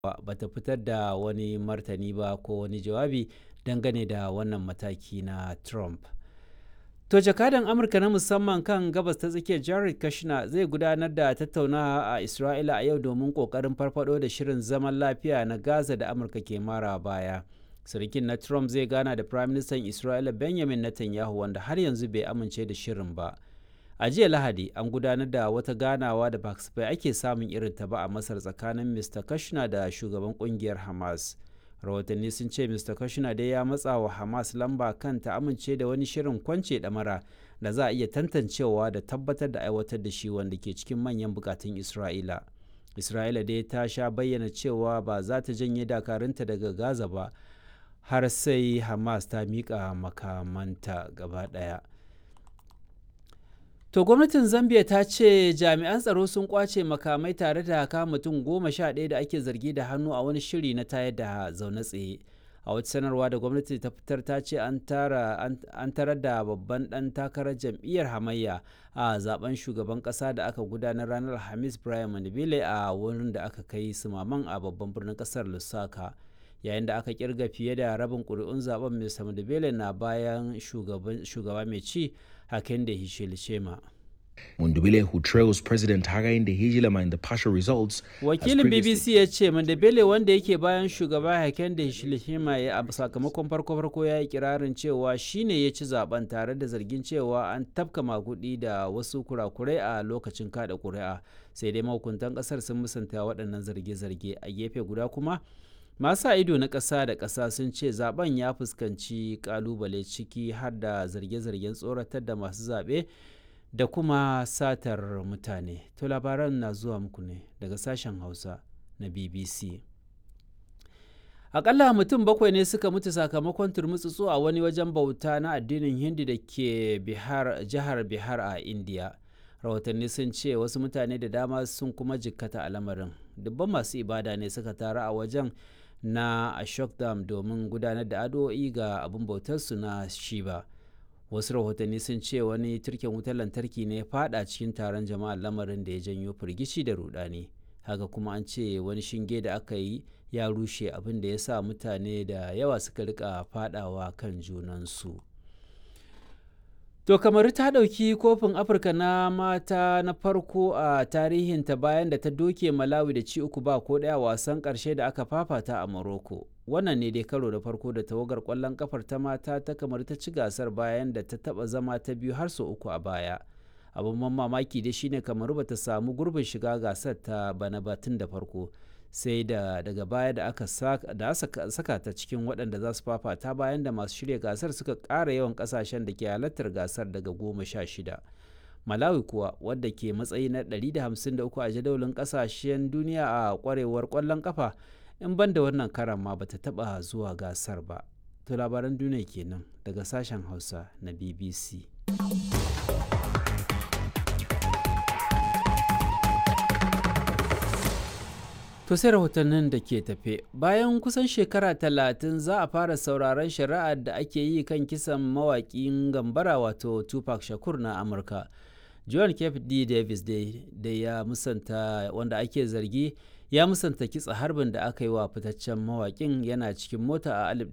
ba ta fitar da wani martani ba ko wani jawabi dangane da wannan mataki na Trump. To jakadan Amurka na musamman kan gabas ta tsakiyar Jared Kushner zai gudanar da tattaunawa a Isra'ila a yau domin kokarin farfado da shirin zaman lafiya na Gaza da Amurka ke mara baya. Sirikin na Trump zai gana da Prime Minister Isra'ila Benjamin Netanyahu wanda har yanzu bai amince da shirin ba. A jiya Lahadi an gudanar da wata ganawa da ba ake samun irin ta ba a Masar tsakanin Mr. Kushner da shugaban kungiyar Hamas. rahotanni sun ce mr kushner dai ya matsa wa hamas lamba kan ta amince da wani shirin kwance damara da za a iya tantancewa da tabbatar da aiwatar da shi wanda ke cikin manyan bukatun isra'ila isra'ila dai ta sha bayyana cewa ba za ta janye dakarunta daga gaza ba har sai hamas ta miƙa makamanta gaba ɗaya To gwamnatin Zambia ta ce jami'an tsaro sun kwace makamai tare da kama mutum goma sha ɗaya da ake zargi da hannu a wani shiri na tayar da zaune tsaye. A wata sanarwa da gwamnati ta fitar ta ce an tarar da babban ɗan takarar jam'iyyar hamayya a zaben shugaban ƙasa da aka gudanar ranar Alhamis Brian Mandibile a wurin da aka kai sumaman a babban birnin ƙasar Lusaka. yayin da aka kirga fiye da rabin ƙuri'un zaben Mr. Mandibele na bayan shugaba mai ci Hakainde Hichilema. Mundubile, who trails President Hakainde Hichilema in the partial results, Wakilin BBC ya ce Mandibele wanda yake bayan shugaba Hakainde Hichilema ya a sakamakon farko-farko ya yi kirarin cewa shine ya ci zaben tare da zargin cewa an tafka magudi da wasu kurakurai a lokacin kada kuri'a sai dai mahukuntan kasar sun musanta waɗannan zarge-zarge a gefe guda kuma masu ido na ƙasa da ƙasa sun ce zaben ya fuskanci ƙalubale ciki har da zarge-zargen tsoratar da masu zaɓe da kuma satar mutane to labaran na zuwa muku ne daga sashen hausa na bbc akalla mutum bakwai ne suka mutu sakamakon turmutsutsu a wani wajen bauta na addinin hindi da ke jihar bihar a indiya rahotanni sun ce wasu mutane da dama sun kuma jikkata a lamarin dubban masu ibada ne suka taru a wajen na ashok dam domin gudanar da addu'o'i ga abin bautarsu na shiba wasu rahotanni sun ce wani turken wutar lantarki ne fada cikin taron jama'a lamarin da ya janyo firgici da rudani haka kuma an ce wani shinge da aka yi ya rushe abin da ya sa mutane da yawa suka rika fadawa kan junansu To kamar ta ɗauki kofin Afirka na mata na farko a tarihinta bayan da ta doke Malawi da ci uku ba ko ɗaya wasan ƙarshe da aka fafata a Morocco. Wannan ne dai karo da farko da tawagar ƙwallon kafar ta mata ta kamar ta ci gasar bayan da ta taɓa zama ta biyu har sau uku a baya. Abin mamaki dai shine kamar ba ta samu gurbin shiga gasar ta bana batun da farko. sai da daga baya da aka da saka ta cikin waɗanda za su fafata bayan da masu shirya gasar suka ƙara yawan ƙasashen da ke halartar gasar daga goma sha shida malawi kuwa wadda ke matsayi na 153 a jadawalin ƙasashen duniya a ƙwarewar ƙwallon ƙafa in ban da wannan karan ma bata taɓa zuwa gasar ba to labaran duniya kenan daga sashen hausa na bbc To sai rahotannin da ke tafe bayan kusan shekara talatin za a fara sauraron shari'ar da ake yi kan kisan mawaƙin gambara wato Tupac Shakur na Amurka. John F. D. Davis da ya musanta wanda ake zargi ya musanta kitsa harbin da aka yi wa fitaccen mawaƙin yana cikin mota a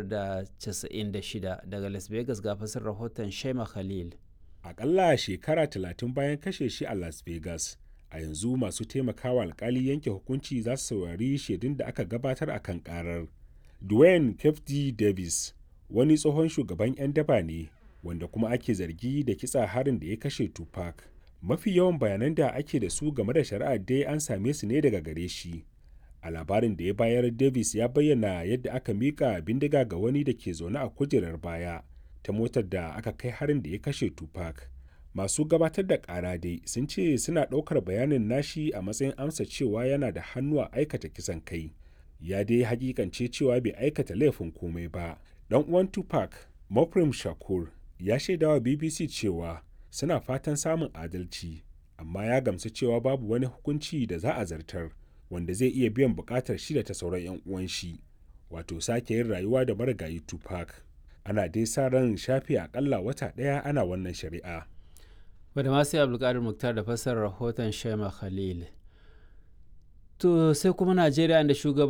1996 daga Las Vegas ga fasar rahoton Shema Khalil. Aƙalla shekara talatin bayan kashe shi a Las Vegas. a yanzu masu taimakawa alkali yanke hukunci za su saurari shaidun da aka gabatar a kan karar. Dwayne Kefti Davis wani tsohon shugaban 'yan daba ne wanda kuma ake zargi da kitsa harin da ya kashe Tupac. Mafi yawan bayanan da ake da su game da shari'ar dai an same su ne daga gare shi. A labarin da ya bayar Davis ya bayyana yadda aka mika bindiga ga wani da ke zaune a kujerar baya ta motar da aka kai harin da ya kashe Tupac. masu gabatar da ƙara dai sun ce suna ɗaukar bayanin nashi a matsayin amsa cewa yana da hannu a aikata kisan kai ya dai hakikance cewa bai aikata laifin komai ba dan uwan tupac moprim shakur ya shaidawa bbc cewa suna fatan samun adalci amma ya gamsu cewa babu wani hukunci da za a zartar wanda zai iya biyan bukatar shi da ta sauran 'yan uwan shi wato sake yin rayuwa da marigayi tupac ana dai sa ran shafe akalla wata ɗaya ana wannan shari'a wadda masu abdulkadir muktar da fassarar rahoton shema khalil To sai kuma Najeriya da shugaban